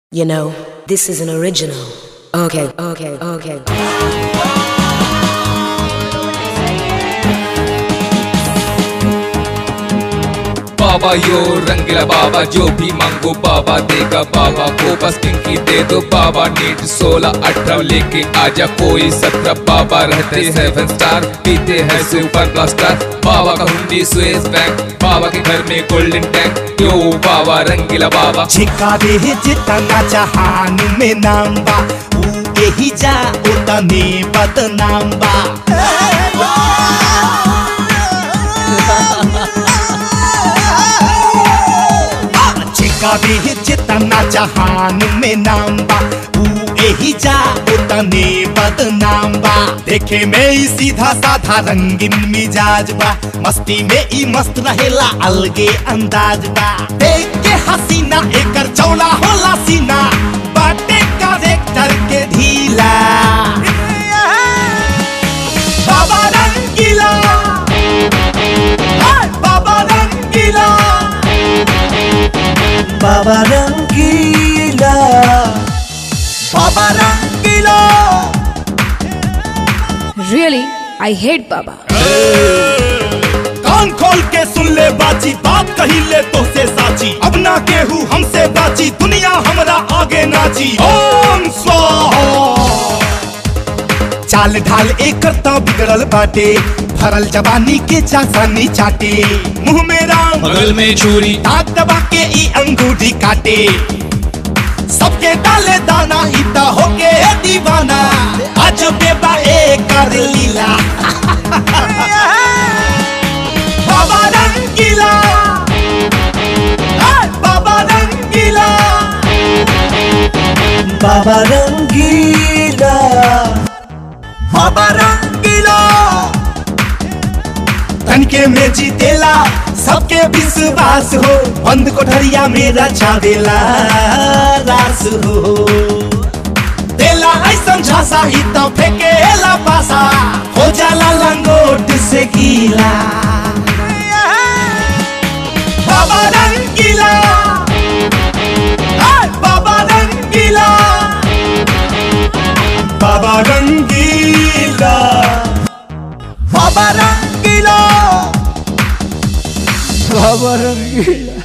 You know, this is an original. Okay, okay, okay. बाबा यो रंगीला बाबा जो भी मांगो बाबा देगा बाबा को बस पिंकी दे दो बाबा नीट सोलह अठारह लेके आजा कोई सत्रह बाबा रहते सेवन स्टार पीते हैं सुपर ब्लास्टर बाबा का हुंडी स्वेस बैंक बाबा के घर में गोल्डन टैंक यो बाबा रंगीला बाबा छिका दे जितना जहान में नाम बा ऊ एही जा उतने बदनाम बा छिका दे जितना जहान में नाम बा ऊ एही जा उतने बदनाम बा देखे में ई सीधा साधा रंगीन मिजाज बा मस्ती में ई मस्त रहेला अलगे अंदाज बा देख के हसीना एकर चौड़ा होला सीना बाटे कैरेक्टर के ढीला बाबा रंगीला हाय बाबा रंगीला बाबा रंगीला बाबा रंगीला Really, I hate Baba. कान खोल के सुन ले बाची बात कही ले तो से साची अब ना केहू हमसे बाची दुनिया हमरा आगे नाची ओम स्वाहा चाल ढाल एक करता बिगड़ल बाटे भरल जवानी के चासानी चाटे मुंह में राम बगल में छुरी दांत दबा के ई अंगूठी काटे सबके डाले दाना इता होके दीवाना आज बेबा एक कर लीला बाबा रंगीला हाय बाबा रंगीला बाबा रंगीला बाबा रंगीला तनके में जीतेला सबके विश्वास हो बंद कोठरिया में रचावेला रास हो देला ऐसन झांसा ही तो फेंकेला पासा हो जाला लंगोट से गीला बाबा रंगीला हाय बाबा रंगीला बाबा रंगीला बाबा रंगीला बाबा रंगीला